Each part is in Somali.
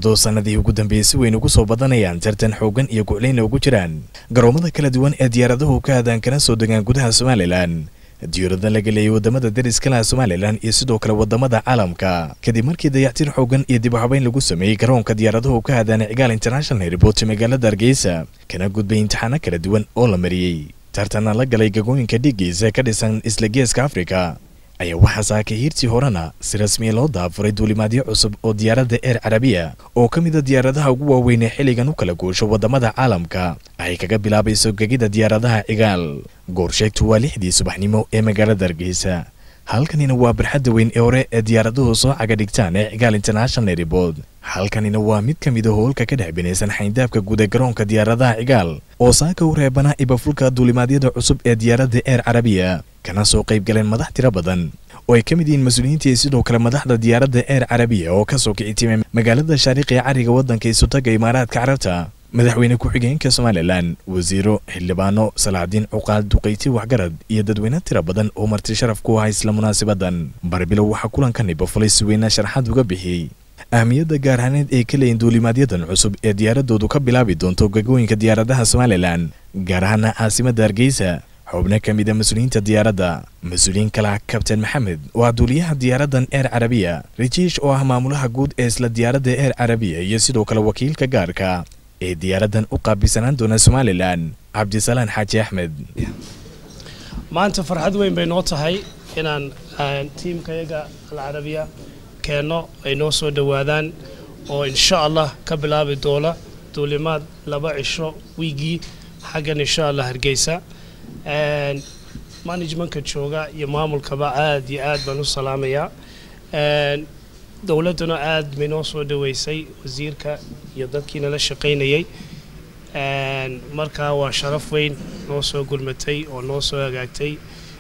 iyadoo sannadii ugu dambeeyey si weyn ugu soo badanayaan tartan xoogan iyo guclayna ugu jiraan garoomada kala duwan ee diyaaradahu ka hadaan kana soo degaan gudaha somalilan diyaarada laga leeyay wadamada dariska laha somalilan iyo sidoo kale wadamada caalamka kadib markii dayactir xoogan iyo dib u habeyn lagu sameeyey garoonka diyaaradahu ka hadaan cigaal international airport magaalada hargeysa kana gudbay imtixaano kala duwan oo la mariyey tartana la galay gagooyinka dhigiisa ka dhisan isla geeska afrika ayaa waxaa saakay hiirtii horena si rasmiya loo daafuray duulimaadyo cusub oo diyaaradda eer carabiya oo ka mid a diyaaradaha ugu waaweyn ee xilligan u kala guusho waddamada caalamka ay kaga bilaabayso gegida diyaaradaha cigaal goorsheegtu waa lixdii subaxnimo ee magaalada hargeysa halkanina waa barxadda weyn ee hore ee diyaaraduhu soo caga dhigtaan ee cigaal international airport halkanina waa mid ka mid a hoolka ka dhex binaysan xayndaabka guud ee garoonka diyaaradaha cigaal oo saaka u reebana ibafulka duulimaadyada cusub ee diyaaradda eer carabiya kana soo qayb galeen madax tiro badan oo ay ka mid yihiin mas-uuliyiinta iyo sidoo kale madaxda diyaaradda eer carabiya oo kasoo kici timay magaalada shaariiq ee cariga waddanka isutaga imaaraadka carabta madaxweyne ku-xigeenka somalilan wasiiro xildhibaano salaadiin cuqaal duqayti waxgarad iyo dadweyne tiro badan oo marti sharaf ku ahaa isla munaasabadan barbilow waxaa kulankan ibafulay si weyna sharaxaad uga bixiyey ahmiyadda gaarhaneed ay ka leeyiin duulimaadyadan cusub ee diyaaradoodu ka bilaabi doonto gagooyinka diyaaradaha somalilan gaar ahaana caasimadda hargeysa xubno ka mid a mas-uuliyiinta diyaaradda mas-uuliyiin kale ah kabtain maxamed oo ah duuliyaha diyaaraddan eer carabiya rijiish oo ah maamulaha guud ee isla diyaaradda eer carabiya iyo sidoo kale wakiilka gaarka ee diyaaraddan u qaabilsanaan doona somalilan cabdisalaan xaaji axmed maanta farxad weyn bay noo tahay inaan tiimkayaga alcarabiya keenno ay noo soo dhowaadaan oo insha allah ka bilaabi doona duulimaad laba cisho wiigii xaggan insha allah hargeysa managementka jooga iyo maamulkaba aad iyo aad baan u salaamayaa dowladduna aad bay noo soo dhaweysay wasiirka iyo dadkii nala shaqaynayay markaa waa sharaf weyn noo soo gulmatay oo noo soo hagaagtay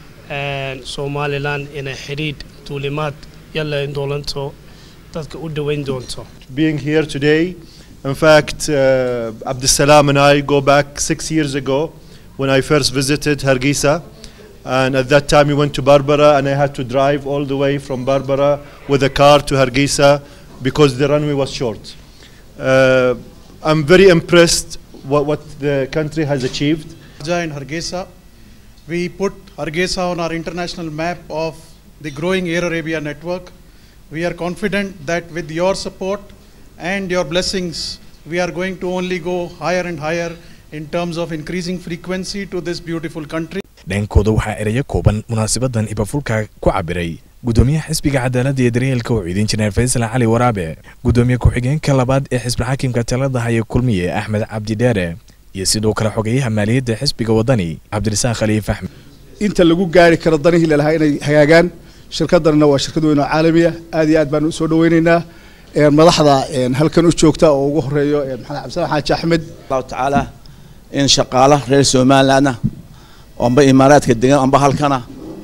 somalilan inay xidhiidh duulimaad yalayn doolanto dadka u dhoweyn doonto being here today in fact uh, Abdussalam and I go back six years ago when I first visited Hargeisa and at that time we went to Barbara and I had to drive all the way from Barbara with a car to Hargeisa because the runway was short. Uh, I'm very impressed what, what the country has achieved. in Hargeisa. We put Hargeisa on our international map of the growing Air Arabia network. We are confident that with your support and your blessings, we are going to only go higher and higher in terms of increasing frequency to this beautiful country. dhankooda waxaa erayo kooban munaasabadan ibafulka ku cabiray gudoomiyaha xisbiga cadaaladda iyo daryeelka uu ciidin jineer faysal cali waraabe gudoomiye ku-xigeenka labaad ee xisbi xaakimka talada haya kulmiye axmed cabdi dheere iyo sidoo kale xogeyaha maaliyadda xisbiga wadani cabdirasaaq khaliif axmed inta lagu gaari karo danihii lalahaa inay hagaagaan shirkaddanna waa shirkad weyn oo caalamiya aad iyo aad baanu usoo dhaweyneynaa madaxda halkan u joogta oo ugu horeeyo maxamed cabdisalaan xaaji axmed allahu tacaala in shaqaala reer somalilandna amba imaaraadka degan amba halkana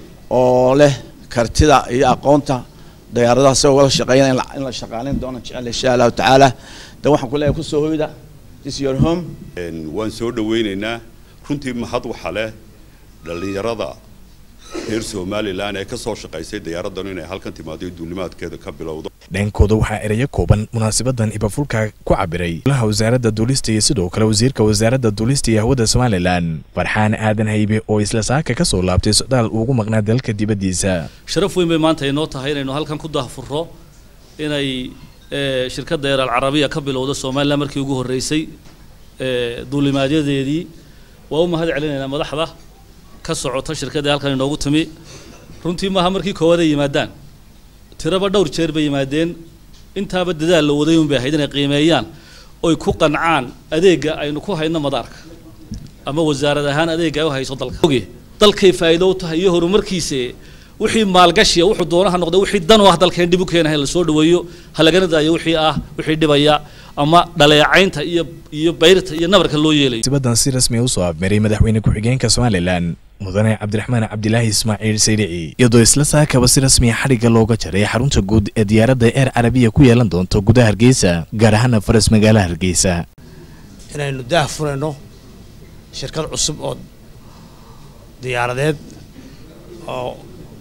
oo leh kartida iyo aqoonta diyaaradaha si wada shaqeeyana in la shaqaaleyn doono jecel insha allahu tacaala de waxaan ku leeyahay kusoo hoyda this your home waan soo dhaweyneynaa runtii mahad waxa leh dhallinyarada reer somalilan ee ka soo shaqaysay diyaaraddan inay halkan timaado duulimaadkeeda ka bilowdo dhankooda waxaa erayo kooban munaasabadan ibafulka ku cabiray golaha wasaaradda duulista iyo sidoo kale wasiirka wasaaradda duulista iyo hawada somalilan farxaan aadan haybe oo isla saaka ka soo laabtay socdaal ugu maqnaa dalka dibaddiisa sharaf weyn bay maanta inoo tahay inaynu halkan ku dahfurro inay shirkadda eer alcarabiya ka bilowdo somalilan markii ugu horreysay duulimaadyadeedii waa u mahad celinaynaa madaxda ka socota shirkadda halkan inoogu timi runtii maaha markii koowaad ay yimaadaan tiraba dhowr jeer bay yimaadeen intaaba dadaal la waday un bay ahayd inay qiimeeyaan oy ku qancaan adeegga aynu ku hayno madaarka ama wasaarad ahaan adeegga ay u hayso dalka oge dalkay faa'iido u tahay iyo horumarkiisa wixii maalgashiya wuxuu doonaha noqday wixii dan u ah dalkeen dhib u keenahay la soo dhaweeyo ha lagana daayo wixii ah wixii dhibaya ama dhaleecaynta iyo iyo bayrta iyo nabarka loo yeelayo sibadan si rasmi usoo afmaray madaxweyne ku-xigeenka somalilan mudane cabdiraxmaan cabdilaahi ismaaciil sayrici iyadoo isla saakaba si rasmiya xadhigga looga jaray xarunta guud ee diyaaradda eer carabiya ku yeelan doonto gudaha hargeysa gaar ahaana faras magaalaha hargeysa inaynu daah furayno shirkad cusub oo diyaaradeed oo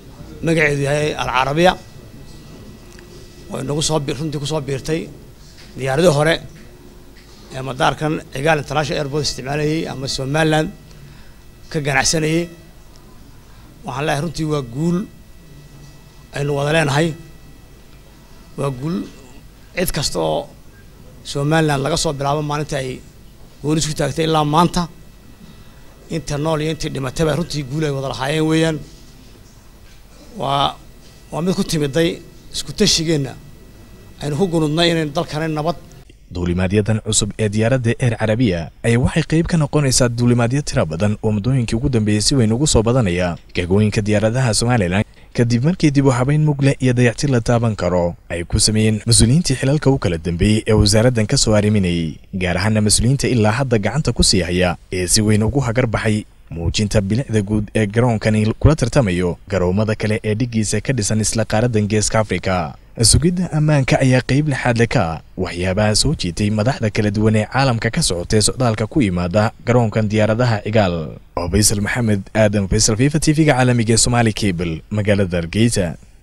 magaceedu yahay alcarabiya oo inagu soo runtii kusoo biirtay diyaaradii hore ee madaarkan cigaal international airport isticmaalayay ama somaliland ka ganacsanayay waxaan leeyahay runtii waa guul aynu wada leenahay waa guul cid kasta oo somaliland laga soo bilaabo maalinta ay gooni isku taagtay ilaa maanta inta nool iyo intii dhimatayba runtii guul ay wada lahaayeen weeyaan waa waa mid ku timiday isku tashigeenna aynu ku gunudnay inaynu dalkani nabad duulimaadyadan cusub ee diyaaradda eer carabiya ayaa waxay qayb ka noqonaysaa duulimaadyo tira badan oo muddooyinkii ugu dambeeyey si weyn ugu soo badanaya gegooyinka diyaaradaha somalilan kadib markii dib u habayn mugle iyo dayactir la taaban karo ay ku sameeyeen mas-uuliyiintii xilalka u kala dambeeyey ee wasaaraddan ka soo arriminayay gaar ahaana mas-uuliyiinta ilaa hadda gacanta ku sii haya ee si weyn ugu hagar baxay muujinta bilicda guud ee garoonkani kula tartamayo garoomada kale ee dhiggiisa ka dhisan isla qaaradan geeska afrika sugidda ammaanka ayaa qayb lixaadle ka ah waxyaabaha soo jiitay madaxda kala duwan ee caalamka ka socotay socdaalka ku yimaada garoonkan diyaaradaha cigaal oo faysal maxamed aadan faysal fifa t v-ga caalamiga ee somaali cable magaalada hargeysa